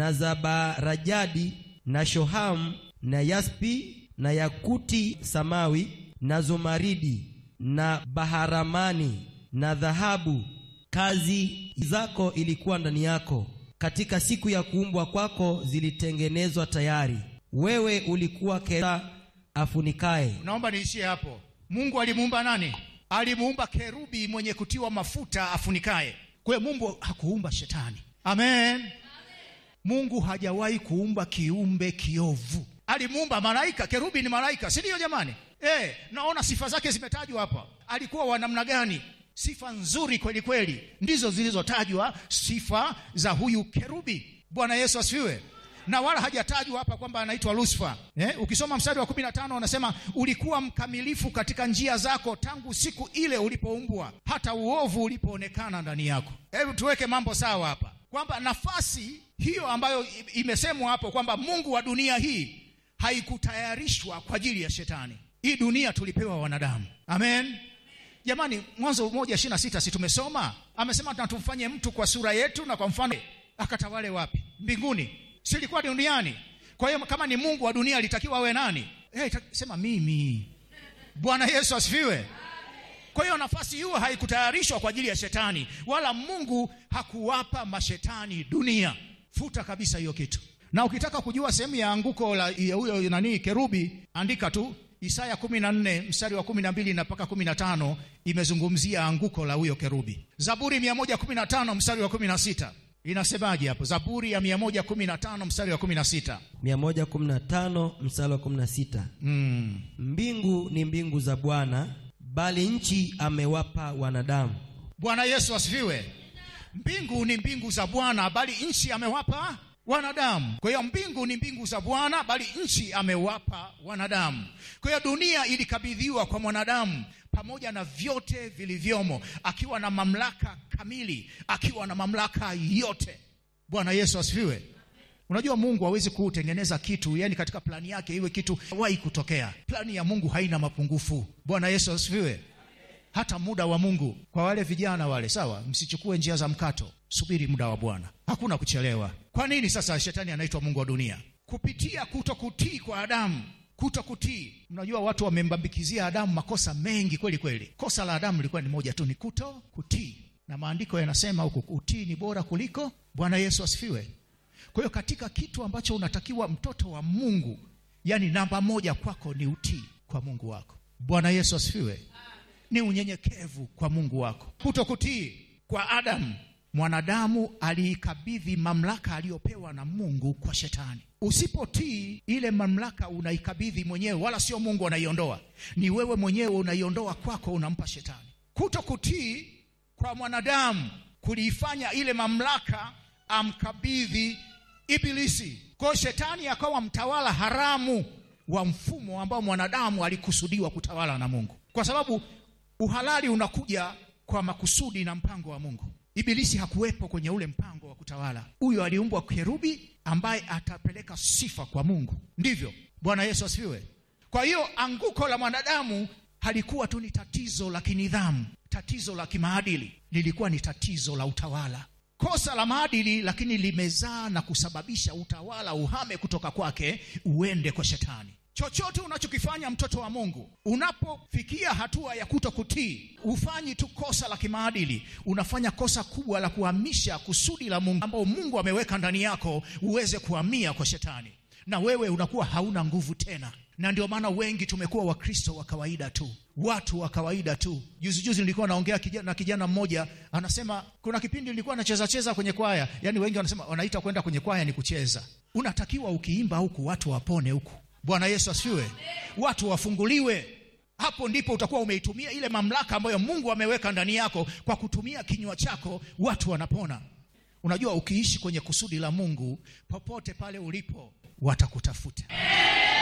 na zabarajadi na shohamu na yaspi na yakuti samawi na zumaridi na baharamani na dhahabu. Kazi zako ilikuwa ndani yako, katika siku ya kuumbwa kwako zilitengenezwa tayari. Wewe ulikuwa kera afunikaye. Naomba niishie hapo. Mungu alimuumba nani? Alimuumba kerubi mwenye kutiwa mafuta afunikaye. Kwa hiyo Mungu hakuumba shetani. Amen. Mungu hajawahi kuumba kiumbe kiovu. Alimuumba malaika. Kerubi ni malaika, si ndio jamani? Eh, naona sifa zake zimetajwa hapa. Alikuwa wa namna gani? Sifa nzuri kweli kweli, ndizo zilizotajwa sifa za huyu kerubi. Bwana Yesu asifiwe. Na wala hajatajwa hapa kwamba anaitwa Lucifer. Eh, ukisoma mstari wa 15 anasema ulikuwa mkamilifu katika njia zako tangu siku ile ulipoumbwa hata uovu ulipoonekana ndani yako. Hebu tuweke mambo sawa hapa kwamba nafasi hiyo ambayo imesemwa hapo kwamba Mungu wa dunia hii haikutayarishwa kwa ajili ya shetani. Hii dunia tulipewa wanadamu. Amen. Jamani, Mwanzo moja ishirini na sita si tumesoma? Amesema na tumfanye mtu kwa sura yetu na kwa mfano. Akatawale wapi? Mbinguni, si ilikuwa duniani? Kwa hiyo kama ni Mungu wa dunia alitakiwa awe nani? Hey, sema mimi. Bwana Yesu asifiwe. Kwa hiyo nafasi hiyo haikutayarishwa kwa ajili ya shetani, wala Mungu hakuwapa mashetani dunia. Futa kabisa hiyo kitu. Na ukitaka kujua sehemu ya anguko la huyo nani kerubi, andika tu Isaya 14 mstari wa 12 na mpaka 15, imezungumzia anguko la huyo kerubi. Zaburi 115 mstari wa 16 inasemaje hapo? Zaburi ya 115 mstari wa 16, 115 mstari wa 16. mm. Mbingu ni mbingu za Bwana, bali nchi amewapa wanadamu. Bwana Yesu asifiwe. Mbingu ni mbingu za Bwana, bali nchi amewapa wanadamu. Kwa hiyo mbingu ni mbingu za Bwana, bali nchi amewapa wanadamu. Kwa hiyo dunia ilikabidhiwa kwa mwanadamu pamoja na vyote vilivyomo, akiwa na mamlaka kamili, akiwa na mamlaka yote. Bwana Yesu asifiwe. Unajua Mungu hawezi kutengeneza kitu, yani katika plani yake iwe kitu hawahi kutokea. Plani ya Mungu haina mapungufu. Bwana Yesu asifiwe. Hata muda wa Mungu kwa wale vijana wale, sawa, msichukue njia za mkato, subiri muda wa Bwana, hakuna kuchelewa. Kwa nini sasa shetani anaitwa mungu wa dunia? Kupitia kutokutii kwa Adamu, kutokutii. Mnajua watu wamembambikizia Adamu makosa mengi kweli kweli. Kosa la Adamu lilikuwa ni moja tu, ni kuto kutii, na maandiko yanasema huku utii ni bora kuliko. Bwana Yesu asifiwe. Kwa hiyo katika kitu ambacho unatakiwa mtoto wa Mungu, yani namba moja kwako ni utii kwa Mungu wako. Bwana Yesu asifiwe ni unyenyekevu kwa Mungu wako. Kutokutii kwa Adamu, mwanadamu aliikabidhi mamlaka aliyopewa na Mungu kwa shetani. Usipotii ile mamlaka unaikabidhi mwenyewe, wala sio Mungu anaiondoa, ni wewe mwenyewe unaiondoa kwako, unampa shetani. Kutokutii kwa mwanadamu kuliifanya ile mamlaka amkabidhi Ibilisi. Kwa hiyo shetani akawa mtawala haramu wa mfumo ambao mwanadamu alikusudiwa kutawala na Mungu, kwa sababu uhalali unakuja kwa makusudi na mpango wa Mungu. Ibilisi hakuwepo kwenye ule mpango wa kutawala. Huyo aliumbwa kerubi ambaye atapeleka sifa kwa Mungu, ndivyo. Bwana Yesu asifiwe. Kwa hiyo anguko la mwanadamu halikuwa tu ni tatizo la kinidhamu, tatizo la kimaadili, lilikuwa ni tatizo la utawala. Kosa la maadili, lakini limezaa na kusababisha utawala uhame kutoka kwake uende kwa shetani. Chochote unachokifanya mtoto wa Mungu, unapofikia hatua ya kuto kutii, ufanyi tu kosa la kimaadili, unafanya kosa kubwa la kuhamisha kusudi la Mungu ambao Mungu ameweka ndani yako uweze kuhamia kwa shetani, na wewe unakuwa hauna nguvu tena. Na ndio maana wengi tumekuwa Wakristo wa kawaida tu, watu wa kawaida tu. Juzi juzi nilikuwa naongea kijana, na kijana mmoja anasema, kuna kipindi nilikuwa nacheza cheza kwenye kwaya. Yani wengi wanasema wanaita kwenda kwenye kwaya ni kucheza. Unatakiwa ukiimba huku watu wapone huku Bwana Yesu asifiwe, watu wafunguliwe. Hapo ndipo utakuwa umeitumia ile mamlaka ambayo Mungu ameweka ndani yako. Kwa kutumia kinywa chako watu wanapona. Unajua, ukiishi kwenye kusudi la Mungu, popote pale ulipo watakutafuta.